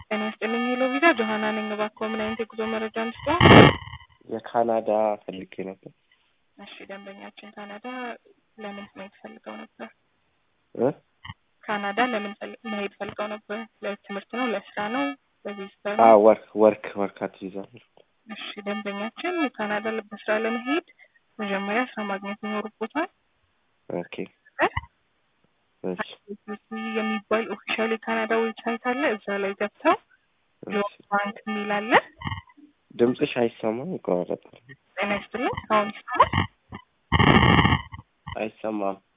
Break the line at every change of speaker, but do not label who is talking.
ጤና ይስጥልኝ ሄሎ ቪዛ ጆሀና ነኝ። እባክዎ ምን አይነት የጉዞ መረጃ እንስጠው?
የካናዳ ፈልጌ ነበር
እሺ ደንበኛችን ካናዳ ለምን መሄድ ፈልገው ነበር?
እ
ካናዳ ለምን ፈል- መሄድ ፈልገው ነበር? ለትምህርት ነው? ለስራ ነው? ለቪዚተር
አ
ነው?
ወርክ ወርክ ወርካት ቪዛ
እሺ ደንበኛችን ካናዳ በስራ ለመሄድ መጀመሪያ ስራ ማግኘት ይኖርቦታል።
ኦኬ እሺ
የሚባል ኦፊሻል የካናዳ ዌብሳይት አለ። እዛ ላይ ገብተው ጆብ
እሺ
ባንክ የሚል አለ።
ድምፅሽ አይሰማም ይቆራረጣል
ጤና ይስጥልኝ አሁን ይሰማል?
አይሰማም